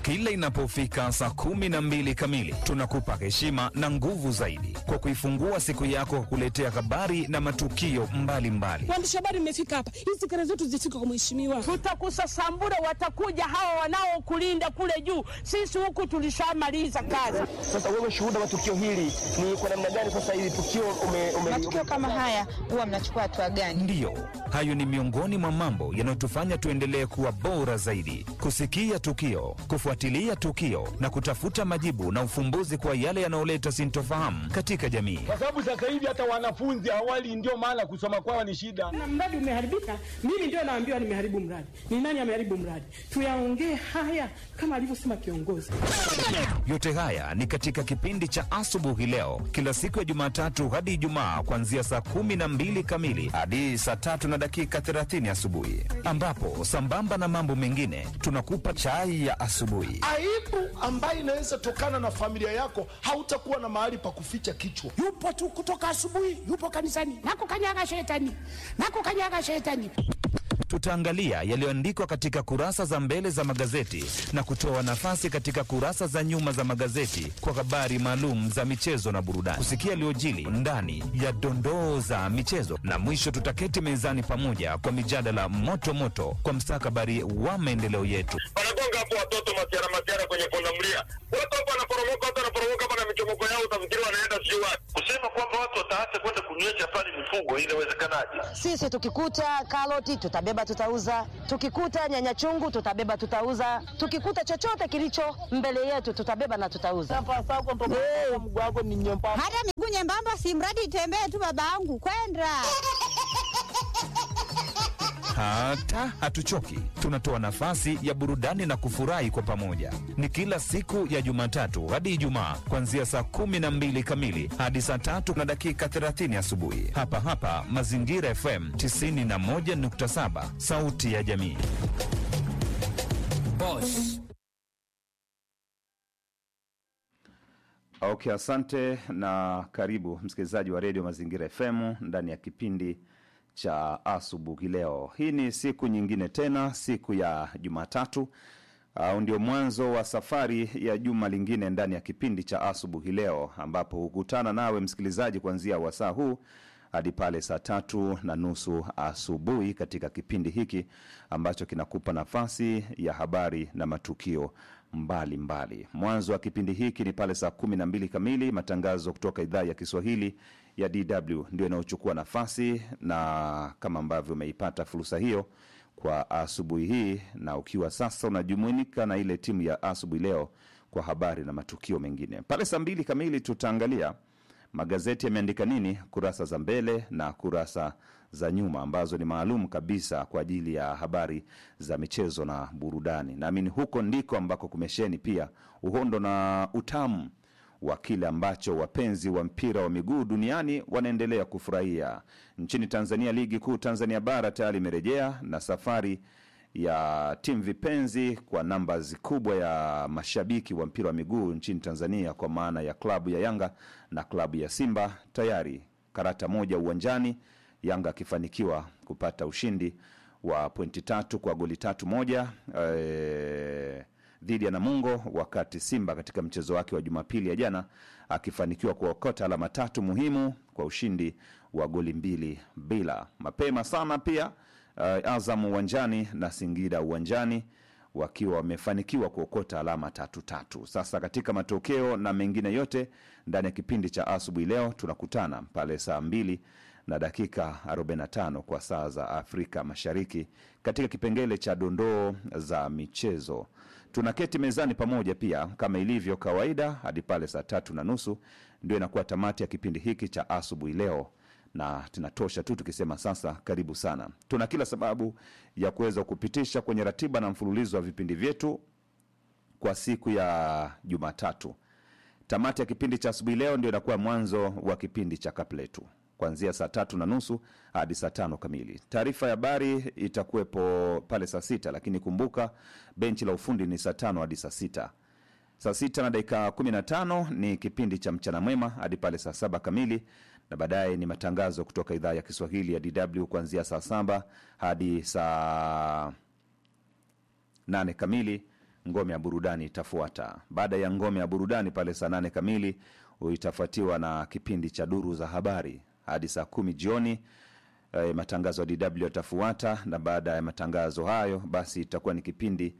Kila inapofika saa kumi na mbili kamili, tunakupa heshima na nguvu zaidi kwa kuifungua siku yako kwa kuletea habari na matukio mbalimbali. Waandishi habari mmefika hapa, hizi kelele zetu zifike kwa mheshimiwa. Tutakusasambura, watakuja hawa wanaokulinda kule juu. Sisi huku tulishamaliza kazi. Sasa wewe shuhuda wa tukio hili ni kwa namna gani? Sasa hili tukio ume, ume, matukio kama haya huwa mnachukua hatua gani? Ndiyo, hayo ni miongoni mwa mambo yanayotufanya tuendelee kuwa bora zaidi, kusikia tukio, kufuatilia tukio na kutafuta majibu na ufumbuzi kwa yale yanayoleta sintofahamu katika jamii. kwa sababu sasa hivi hata wanafunzi awali, ndio maana kusoma kwao ni shida. Na mradi umeharibika, mimi ndio naambiwa nimeharibu mradi. Ni nani ameharibu mradi? Tuyaongee haya kama alivyosema kiongozi. Yote haya ni katika kipindi cha asubuhi leo, kila siku ya Jumatatu hadi Ijumaa, kuanzia saa kumi na mbili kamili hadi saa tatu na dakika 30 asubuhi, ambapo sambamba na mambo mengine tunakupa chai ya asubuhi. aibu ambayo inaweza tokana na familia yako, hautakuwa na mahali pa kuficha kichwa. yupo tu kutoka asubuhi, yupo kanisani, nakukanyaga shetani, nakukanyaga shetani. Tutaangalia yaliyoandikwa katika kurasa za mbele za magazeti na kutoa nafasi katika kurasa za nyuma za magazeti kwa habari maalum za michezo na burudani, kusikia yaliyojili ndani ya dondoo za michezo, na mwisho tutaketi mezani pamoja kwa mijadala moto moto kwa mstakabali wa maendeleo yetu. wanagonga hapo watoto masiara masiara kwenye pundamilia, watu hapo wanaporomoka, watu wanaporomoka hapa na michomoko yao, utafikiri wanaenda sijui wapi. Kusema kwamba watu wataacha kwenda kunywesha pale mifugo, inawezekanaje? Sisi tukikuta karoti tutabeba, tutauza. Tukikuta nyanya chungu tutabeba, tutauza. Tukikuta chochote kilicho mbele yetu tutabeba na tutauza. Hey. Hata miguu nyembamba, si mradi itembee tu, babangu kwenda Hata hatuchoki, tunatoa nafasi ya burudani na kufurahi kwa pamoja. Ni kila siku ya Jumatatu hadi Ijumaa, kuanzia saa kumi na mbili kamili hadi saa tatu na dakika 30 asubuhi, hapa hapa Mazingira FM 91.7, sauti ya jamii. Okay, asante na karibu msikilizaji wa redio Mazingira FM ndani ya kipindi cha asubuhi leo. Hii ni siku nyingine tena, siku ya Jumatatu au ndio mwanzo wa safari ya juma lingine ndani ya kipindi cha asubuhi leo, ambapo hukutana nawe msikilizaji kuanzia wasaa huu hadi pale saa tatu na nusu asubuhi katika kipindi hiki ambacho kinakupa nafasi ya habari na matukio mbalimbali mbali. Mwanzo wa kipindi hiki ni pale saa kumi na mbili kamili, matangazo kutoka idhaa ya Kiswahili ya DW ndio inayochukua nafasi, na kama ambavyo umeipata fursa hiyo kwa asubuhi hii, na ukiwa sasa unajumuika na ile timu ya asubuhi leo kwa habari na matukio mengine. Pale saa mbili kamili tutaangalia magazeti yameandika nini, kurasa za mbele na kurasa za nyuma, ambazo ni maalum kabisa kwa ajili ya habari za michezo na burudani. Naamini huko ndiko ambako kumesheni pia uhondo na utamu wa kile ambacho wapenzi wa mpira wa miguu duniani wanaendelea kufurahia. Nchini Tanzania, ligi kuu Tanzania bara tayari imerejea na safari ya timu vipenzi kwa nambari kubwa ya mashabiki wa mpira wa miguu nchini Tanzania, kwa maana ya klabu ya Yanga na klabu ya Simba tayari karata moja uwanjani, Yanga akifanikiwa kupata ushindi wa pointi tatu kwa goli tatu moja e, dhidi ya Namungo, wakati Simba katika mchezo wake wa Jumapili ya jana akifanikiwa kuokota alama tatu muhimu kwa ushindi wa goli mbili bila. Mapema sana pia uh, Azam uwanjani na Singida uwanjani wakiwa wamefanikiwa kuokota alama tatu tatu. Sasa katika matokeo na mengine yote ndani ya kipindi cha asubuhi leo tunakutana pale saa mbili na dakika 45 kwa saa za Afrika Mashariki katika kipengele cha dondoo za michezo. Tunaketi mezani pamoja pia kama ilivyo kawaida hadi pale saa tatu na nusu ndio inakuwa tamati ya kipindi hiki cha asubuhi leo na tunatosha tu tukisema sasa karibu sana. Tuna kila sababu ya kuweza kupitisha kwenye ratiba na mfululizo wa vipindi vyetu kwa siku ya Jumatatu. Tamati ya kipindi cha asubuhi leo ndio inakuwa mwanzo wa kipindi cha kapletu kuanzia saa tatu na nusu hadi saa tano kamili. Taarifa ya habari itakuwepo pale saa sita, lakini kumbuka benchi la ufundi ni saa tano hadi saa sita. Saa sita na dakika kumi na tano ni kipindi cha mchana mwema hadi pale saa saba kamili na baadaye ni matangazo kutoka idhaa ya Kiswahili ya DW kuanzia saa saba hadi saa nane kamili ngome ya burudani itafuata. Baada ya ngome ya burudani pale saa nane kamili itafuatiwa na kipindi cha duru za habari hadi saa kumi jioni. E, matangazo ya DW yatafuata, na baada ya matangazo hayo basi itakuwa ni kipindi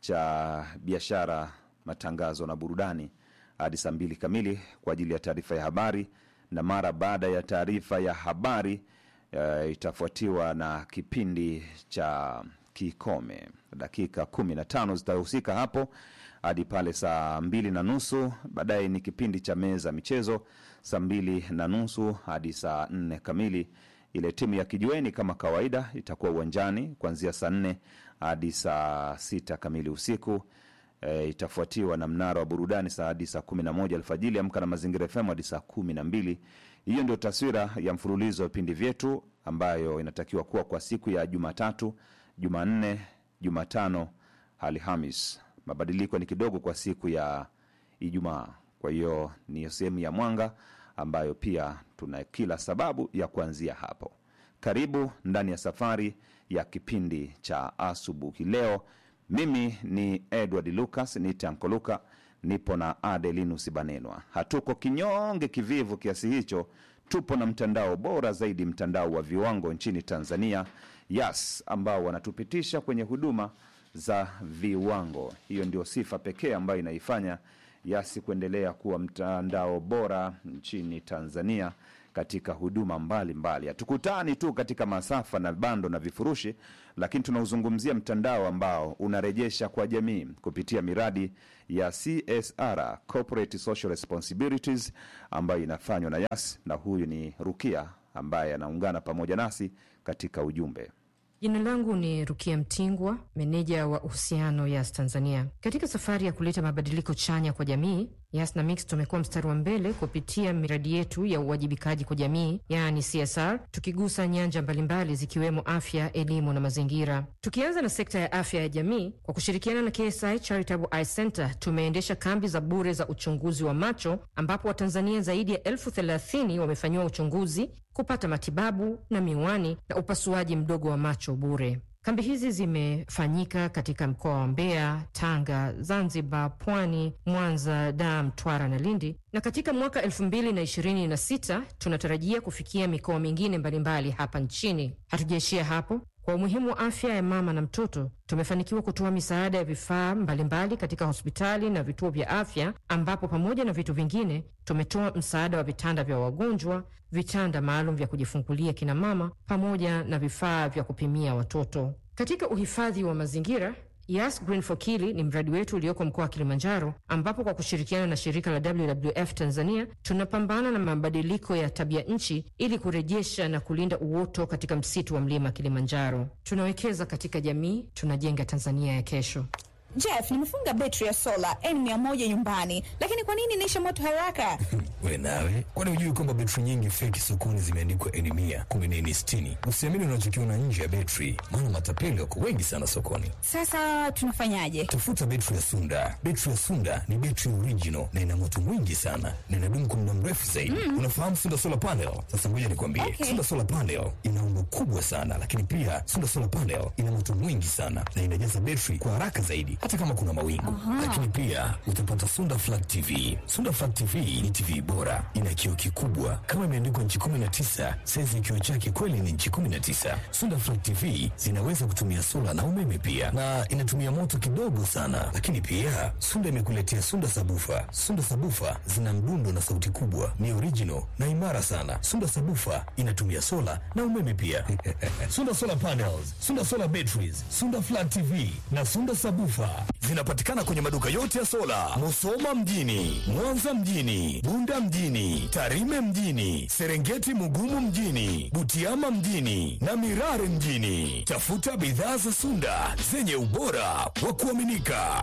cha biashara, matangazo na burudani hadi saa mbili kamili kwa ajili ya taarifa ya habari, na mara baada ya taarifa ya habari e, itafuatiwa na kipindi cha kikome. Dakika kumi na tano zitahusika hapo hadi pale saa mbili na nusu. Baadaye ni kipindi cha meza michezo saa mbili na nusu hadi saa nne kamili. Ile timu ya kijiweni kama kawaida itakuwa uwanjani kuanzia saa nne hadi saa sita kamili usiku. E, itafuatiwa na mnara wa burudani saa hadi saa kumi na moja alfajili. Amka na Mazingira FM hadi saa kumi na mbili. Hiyo ndio taswira ya mfululizo wa vipindi vyetu ambayo inatakiwa kuwa kwa siku ya Jumatatu, Jumanne, Jumatano, Alhamis. Mabadiliko ni kidogo kwa siku ya Ijumaa. Kwa hiyo ni sehemu ya mwanga ambayo pia tuna kila sababu ya kuanzia hapo. Karibu ndani ya safari ya kipindi cha asubuhi leo. Mimi ni Edward Lucas, niite Anko Luka, nipo na Adelinus Banenwa. Hatuko kinyonge kivivu kiasi hicho, tupo na mtandao bora zaidi, mtandao wa viwango nchini Tanzania, Yas, ambao wanatupitisha kwenye huduma za viwango. Hiyo ndio sifa pekee ambayo inaifanya Yasi kuendelea kuwa mtandao bora nchini Tanzania katika huduma mbalimbali. Hatukutani tu katika masafa na bando na vifurushi, lakini tunauzungumzia mtandao ambao unarejesha kwa jamii kupitia miradi ya CSR, Corporate Social Responsibilities, ambayo inafanywa na Yas, na huyu ni Rukia ambaye anaungana pamoja nasi katika ujumbe. Jina langu ni Rukia Mtingwa, meneja wa uhusiano Yas Tanzania. Katika safari ya kuleta mabadiliko chanya kwa jamii, Yas na Mix tumekuwa mstari wa mbele kupitia miradi yetu ya uwajibikaji kwa jamii, yaani CSR, tukigusa nyanja mbalimbali zikiwemo afya, elimu na mazingira. Tukianza na sekta ya afya ya jamii, kwa kushirikiana na KSI Charitable Eye Center tumeendesha kambi za bure za uchunguzi wa macho, ambapo Watanzania zaidi ya elfu thelathini wamefanyiwa uchunguzi kupata matibabu na miwani na upasuaji mdogo wa macho bure. Kambi hizi zimefanyika katika mkoa wa Mbeya, Tanga, Zanzibar, Pwani, Mwanza, Dar, Mtwara na Lindi, na katika mwaka elfu mbili na ishirini na sita tunatarajia kufikia mikoa mingine mbalimbali hapa nchini. Hatujaishia hapo. Kwa umuhimu wa afya ya mama na mtoto, tumefanikiwa kutoa misaada ya vifaa mbalimbali katika hospitali na vituo vya afya, ambapo pamoja na vitu vingine tumetoa msaada wa vitanda vya wagonjwa, vitanda maalum vya kujifungulia kina mama, pamoja na vifaa vya kupimia watoto. Katika uhifadhi wa mazingira Yas Green for Kili ni mradi wetu ulioko mkoa wa Kilimanjaro, ambapo kwa kushirikiana na shirika la WWF Tanzania tunapambana na mabadiliko ya tabia nchi ili kurejesha na kulinda uoto katika msitu wa mlima Kilimanjaro. Tunawekeza katika jamii, tunajenga Tanzania ya kesho. Jeff, nimefunga betri ya sola N100 nyumbani, lakini kwa nini inaisha moto haraka? We nawe, kwani hujui kwamba betri nyingi feki sokoni zimeandikwa N100 kumbe ni N60? Usiamini unachokiona nje ya betri, maana matapeli wako wengi sana sokoni. Sasa tunafanyaje? Tafuta betri ya Sunda. Betri ya Sunda ni betri original na ina moto mwingi sana na inadumu kwa muda mrefu zaidi. Mm. Unafahamu Sunda solar panel? Sasa ngoja nikwambie, Okay. Sunda solar panel ina umbo kubwa sana, lakini pia Sunda solar panel ina moto mwingi sana na inajaza betri kwa haraka zaidi, hata kama kuna mawingu. Aha. Lakini pia utapata Sunda Flat TV. Sunda Flat TV ni TV bora, ina kioo kikubwa kama imeandikwa nchi 19. Saizi ya kioo chake kweli ni nchi 19. Sunda Flat TV zinaweza kutumia sola na umeme pia, na inatumia moto kidogo sana. Lakini pia Sunda imekuletea Sunda Sabufa. Sunda Sabufa zina mdundo na sauti kubwa, ni original na imara sana. Sunda Sabufa inatumia sola na umeme pia. Sunda Solar Panels, Sunda Solar Batteries, Sunda Flat TV na Sunda Sabufa zinapatikana kwenye maduka yote ya sola, Musoma mjini, Mwanza mjini, Bunda mjini, Tarime mjini, Serengeti Mugumu mjini, Butiama mjini na Mirare mjini. Tafuta bidhaa za Sunda zenye ubora wa kuaminika.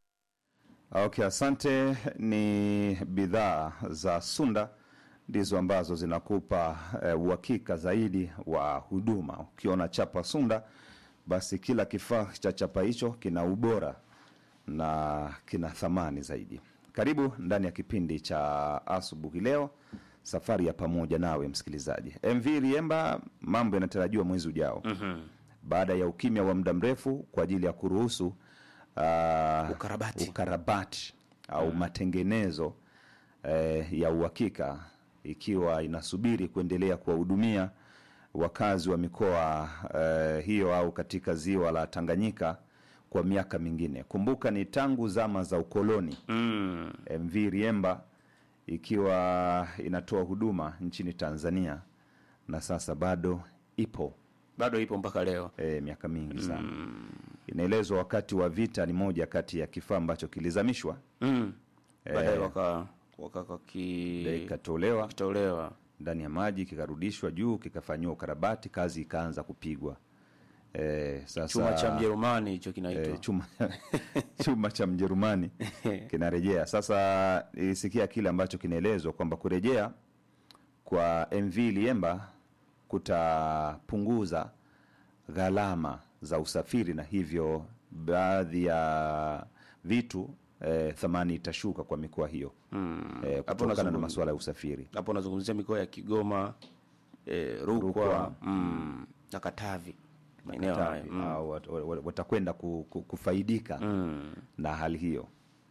Okay, asante. Ni bidhaa za Sunda ndizo ambazo zinakupa eh, uhakika zaidi wa huduma. Ukiona chapa Sunda, basi kila kifaa cha chapa hicho kina ubora na kina thamani zaidi. Karibu ndani ya kipindi cha asubuhi leo, safari ya pamoja nawe msikilizaji. MV Liemba, mambo yanatarajiwa mwezi ujao Mhm. baada ya ukimya wa muda mrefu kwa ajili ya kuruhusu uh, Ukarabati. ukarabati au matengenezo eh, ya uhakika ikiwa inasubiri kuendelea kuwahudumia wakazi wa mikoa eh, hiyo au katika ziwa la Tanganyika kwa miaka mingine. Kumbuka ni tangu zama za ukoloni mm. MV Riemba ikiwa inatoa huduma nchini Tanzania na sasa bado ipo bado ipo mpaka leo e, miaka mingi sana inaelezwa wakati wa vita ni moja kati ya kifaa ambacho kilizamishwa mm. Eh, baadaye waka waka ki ikatolewa kitolewa ndani ya maji kikarudishwa juu kikafanyiwa ukarabati kazi ikaanza kupigwa e, sasa chuma cha Mjerumani hicho kinaitwa e, chuma, chuma cha Mjerumani kinarejea sasa. Ilisikia kile ambacho kinaelezwa kwamba kurejea kwa MV Liemba kutapunguza gharama za usafiri na hivyo baadhi ya vitu eh, thamani itashuka kwa mikoa hiyo Mm. eh, Hapo kutokana na unazungum- masuala ya usafiri. hapo unazungumzia mikoa ya Kigoma e, Rukwa, Rukwa. Mm. na Katavi maeneo haya Katavi, mm. au wat- wat- watakwenda ku, ku, kufaidika na hali hiyo.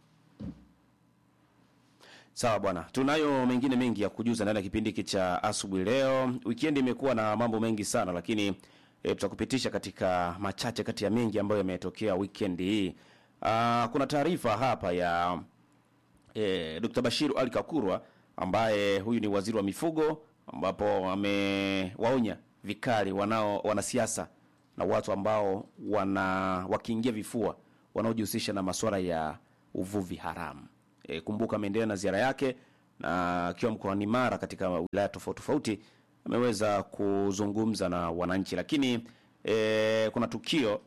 Sawa bwana, tunayo mengine mengi ya kujuza ndani ya kipindi hiki cha asubuhi leo. Wikendi imekuwa na mambo mengi sana, lakini e, tutakupitisha katika machache kati ya mengi ambayo yametokea weekend hii. Ah, kuna taarifa hapa ya e, Dr. Bashiru Ali Kakurwa ambaye huyu ni waziri wa mifugo, ambapo amewaonya vikali wanao wanasiasa na watu ambao wana wakiingia vifua wanaojihusisha na masuala ya uvuvi haramu. E, kumbuka ameendelea na ziara yake na akiwa mkoani Mara katika wilaya tofauti tofauti ameweza kuzungumza na wananchi, lakini e, kuna tukio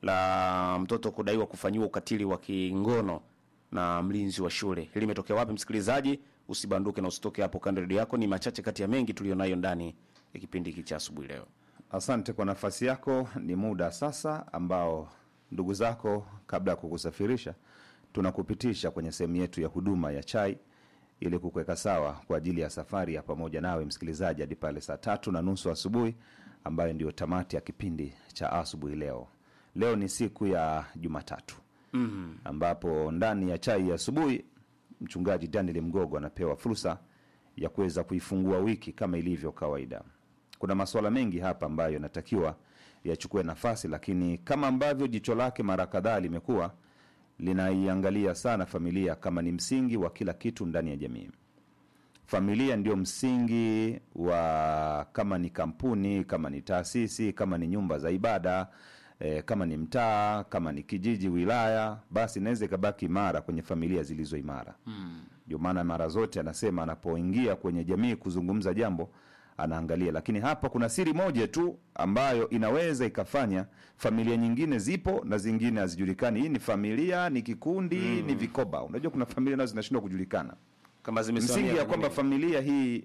la mtoto kudaiwa kufanyiwa ukatili wa kingono na mlinzi wa shule. Hili limetokea wapi, msikilizaji? Usibanduke na usitoke hapo kando ya redio yako. Ni machache kati ya mengi tulionayo ndani ya kipindi hiki cha asubuhi leo. Asante kwa nafasi yako. Ni muda sasa ambao ndugu zako, kabla ya kukusafirisha, tunakupitisha kwenye sehemu yetu ya huduma ya chai ili kukuweka sawa kwa ajili ya safari ya pamoja nawe msikilizaji hadi pale saa tatu na nusu asubuhi ambayo ndio tamati ya kipindi cha asubuhi leo. Leo ni siku ya Jumatatu mm ambapo ndani ya chai ya asubuhi mchungaji Daniel Mgogo anapewa fursa ya kuweza kuifungua wiki kama ilivyo kawaida. Kuna masuala mengi hapa ambayo yanatakiwa yachukue nafasi, lakini kama ambavyo jicho lake mara kadhaa limekuwa linaiangalia sana familia kama ni msingi wa kila kitu ndani ya jamii. Familia ndio msingi wa kama ni kampuni, kama ni taasisi, kama ni nyumba za ibada e, kama ni mtaa, kama ni kijiji, wilaya, basi inaweza ikabaki imara kwenye familia zilizo imara. Ndio maana mara zote anasema anapoingia kwenye jamii kuzungumza jambo anaangalia, lakini hapa kuna siri moja tu ambayo inaweza ikafanya familia nyingine zipo na zingine hazijulikani. Hii ni familia, ni kikundi, ni vikoba. Unajua kuna familia nazo zinashindwa kujulikana kama zimesimamia msingi ya kwenye kwamba nini? familia hii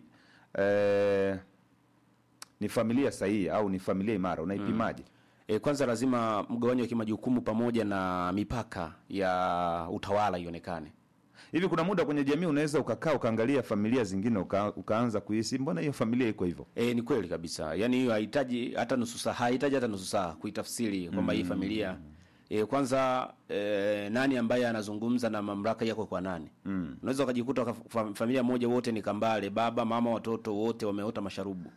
eh, ni familia sahihi au ni familia imara unaipimaje? E, kwanza lazima mgawanyo wa kimajukumu pamoja na mipaka ya utawala ionekane. Hivi kuna muda kwenye jamii unaweza ukakaa ukaangalia familia zingine uka, ukaanza kuhisi mbona hiyo familia iko hivyo? E, ni kweli kabisa. Yaani hiyo hahitaji hata nusu saa, hahitaji hata nusu saa kuitafsiri kwamba hii familia e, kwanza e, nani ambaye anazungumza na mamlaka yako kwa nani? Mm. Unaweza ukajikuta waka- fa- familia moja wote ni kambale, baba, mama, watoto wote wameota masharubu.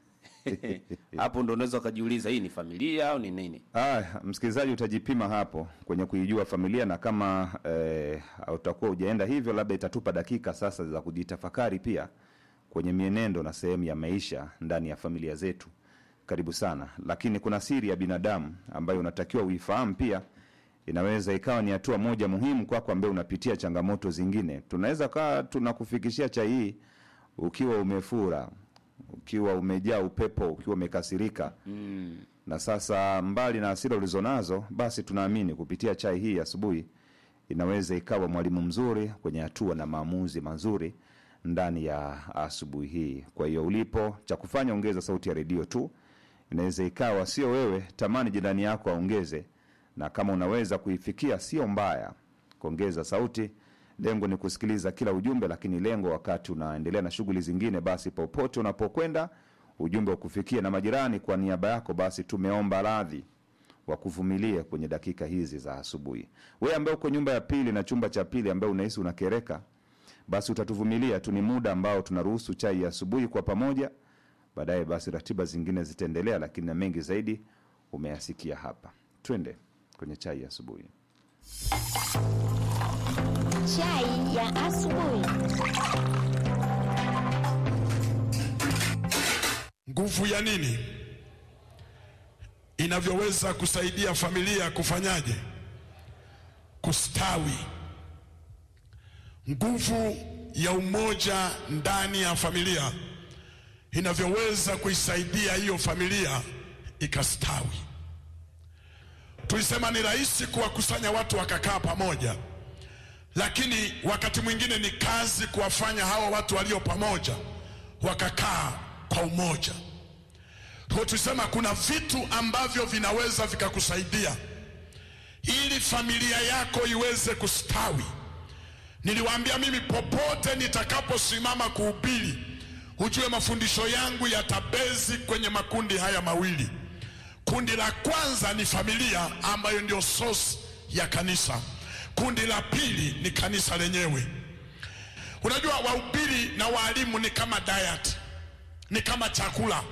Hapo ndo unaweza ukajiuliza hii ni familia au ni nini? Ah, msikilizaji utajipima hapo kwenye kuijua familia na kama eh, utakuwa hujaenda hivyo, labda itatupa dakika sasa za kujitafakari pia kwenye mienendo na sehemu ya maisha ndani ya familia zetu. Karibu sana, lakini kuna siri ya binadamu ambayo unatakiwa uifahamu pia. Inaweza ikawa ni hatua moja muhimu kwako ambaye unapitia changamoto zingine. Tunaweza kaa tunakufikishia chai hii ukiwa umefura, ukiwa umejaa upepo, ukiwa umekasirika Mm. na sasa mbali na hasira ulizonazo, basi tunaamini kupitia chai hii asubuhi inaweza ikawa mwalimu mzuri kwenye hatua na maamuzi mazuri ndani ya asubuhi hii. Kwa hiyo ulipo, cha kufanya ongeza sauti ya redio tu. Inaweza ikawa sio wewe, tamani jirani yako aongeze, na kama unaweza kuifikia, sio mbaya kuongeza sauti. Lengo ni kusikiliza kila ujumbe, lakini lengo wakati unaendelea na shughuli zingine, basi popote unapokwenda ujumbe ukufikia na majirani. Kwa niaba yako, basi tumeomba radhi wakuvumilie kwenye dakika hizi za asubuhi. Wewe ambaye uko nyumba ya pili na chumba cha pili, ambaye unahisi unakereka, basi utatuvumilia tu, ni muda ambao tunaruhusu chai ya asubuhi kwa pamoja. Baadaye basi ratiba zingine zitaendelea, lakini na mengi zaidi umeyasikia hapa. Twende kwenye chai ya asubuhi. Chai ya asubuhi. Nguvu ya nini inavyoweza kusaidia familia kufanyaje? Kustawi. Nguvu ya umoja ndani ya familia inavyoweza kuisaidia hiyo familia ikastawi. Tulisema ni rahisi kuwakusanya watu wakakaa pamoja, lakini wakati mwingine ni kazi kuwafanya hawa watu walio pamoja wakakaa kwa umoja. Kwa tulisema kuna vitu ambavyo vinaweza vikakusaidia ili familia yako iweze kustawi. Niliwaambia mimi, popote nitakaposimama kuhubiri, ujue mafundisho yangu yatabezi kwenye makundi haya mawili. Kundi la kwanza ni familia ambayo ndio source ya kanisa. Kundi la pili ni kanisa lenyewe. Unajua, wahubiri na waalimu ni kama diet, ni kama chakula.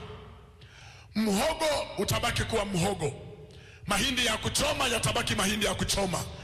Mhogo utabaki kuwa mhogo, mahindi ya kuchoma yatabaki mahindi ya kuchoma,